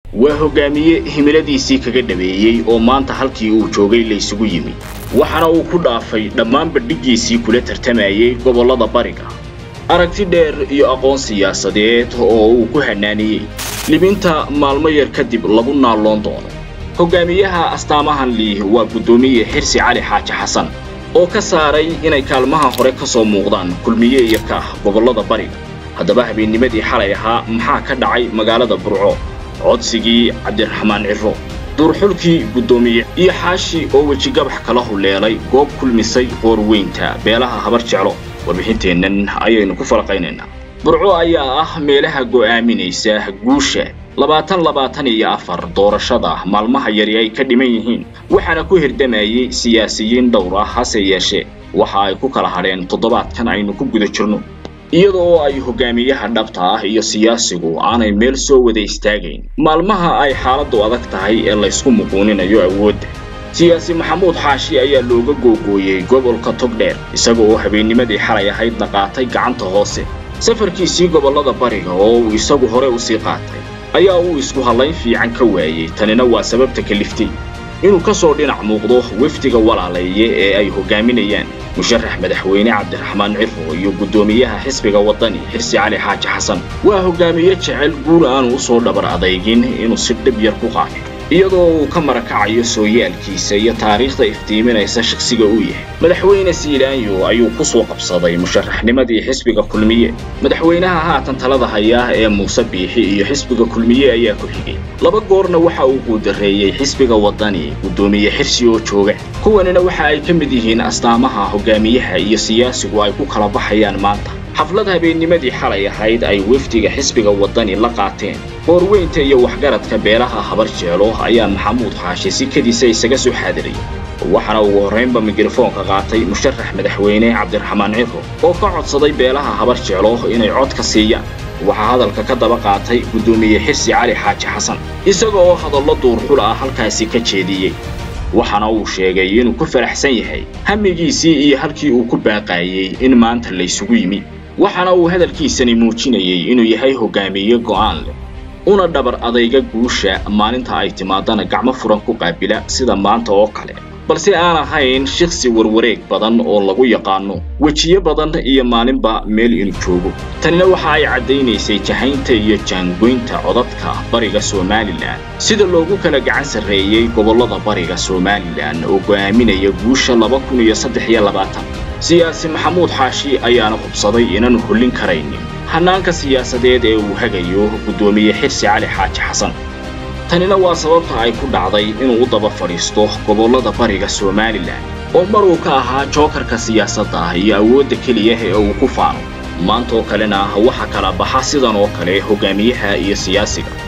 waa hogaamiye himiladiisii kaga dhabeeyey oo maanta halkii uu joogay laysugu yimi waxaana uu ku dhaafay dhammaan bandhiggiisii kula tartamayay gobollada bariga aragti dheer iyo aqoon siyaasadeed oo uu ku hanaaniyey libinta maalmo yar kadib lagu naalloon doono hogaamiyaha astaamahan lih waa guddoomiye xirsi cali xaaji xasan oo ka saaray inay kaalmaha hore ka soo muuqdaan kulmiye iyo kaah gobollada bariga haddaba habeennimadii xalay ahaa maxaa ka dhacay magaalada burco codsigii cabdiraxmaan cirro duurxulkii guddoomiye iyo xaashi oo wejigabax kala huleelay goob kulmisay qoorweynta beelaha habar jeclo warbixinteennan ayaynu ku falaqaynaynaa burco ayaa ah meelaha go'aaminaysa guusha labaatan labaatan iyo afar doorashada maalmaha yari ay ka dhiman yihiin waxaana ku hirdamayey siyaasiyiin dhowr ah hase yeeshee waxa ay ku kala hadheen toddobaadkan aynu ku guda jirno iyada oo ay hogaamiyaha dhabta ah iyo siyaasigu aanay meel soo wada istaagayn maalmaha ay xaaladdu adag tahay ee laysku muquuninayo awoodda siyaasi maxamuud xaashi ayaa looga googooyey gobolka togdheer isaga oo habeennimadii xalay ahaydna qaatay gacanta hoose safarkiisii gobollada bariga oo uu isagu hore u sii qaatay ayaa uu isku hallayn fiican ka waayey tanina waa sababta kaliftay inuu ka soo dhinac muuqdo wefdiga walaalaye ee ay hogaaminayaan musharax madaxweyne cabdiraxmaan cirro iyo guddoomiyaha xisbiga waddani xirsi cali xaaji xasan waa hogaamiye jecel guul aanu u soo dhabar adaygin inuu si dhib yar ku qaato iyadoo uu ka marakacayo sooyaalkiisa iyo taariikhda iftiiminaysa shakhsiga uu yahay madaxweyne siilaanyo ayuu ku soo qabsaday musharaxnimadii xisbiga kulmiye madaxweynaha haatan talada haya ee muuse biixi iyo xisbiga kulmiye ayaa ku xigay laba goorna waxa uu guudareeyey xisbiga waddani guddoomiye xirsi oo jooga kuwanina waxa ay ka mid yihiin astaamaha hogaamiyaha iyo siyaasigu ay ku kala baxayaan maanta xaflad habeennimadii xalay ahayd ay wefdiga xisbiga waddani la qaateen qoorweynta iyo waxgaradka beelaha habar jeelo ayaa maxamuud xaashi si kadiisa isaga soo xaadiray waxaana ugu horraynba mikrofoonka qaatay musharax madaxweyne cabdiraxmaan cirro oo ka codsaday beelaha habar jeelo inay cod ka siiyaan waxaa hadalka ka daba qaatay guddoomiye xirsi cali xaaji xasan isaga oo hadallo duurxul ah halkaasi ka jeediyey waxaana uu sheegay inuu ku faraxsan yahay hamigiisii iyo halkii uu ku baaqaayey in maanta laysugu yimi waxaana uu hadalkiisani muujinayey inuu yahay hogaamiye go'aan leh una dhabar adayga guusha maalinta ay timaadana gacmo furan ku qaabila sida maanta oo kale balse aan ahayn shiksi warwareeg badan oo lagu yaqaano wejiyo badan iyo maalinba meel inuu joogo tanina waxa ay caddaynaysay jahaynta iyo jaangoynta codadka bariga somalilan sida loogu kala gacan sarreeyey gobollada bariga somalilan oo go'aaminaya guusha laba kun iyo saddex iyo labaatan siyaasi maxamuud xaashi ayaana hubsaday inaanu hollin karaynin hannaanka siyaasadeed ee uu hagayo guddoomiye xirsi cali xaaji xasan tanina waa sababta ay ku dhacday inuu u daba fadhiisto gobollada bariga somalilan oo mar uu ka ahaa jookarka siyaasadda iyo awoodda keliya ee uu ku faano maantaoo kalena waxa kala baxa sidan oo kale hogaamiyaha iyo siyaasiga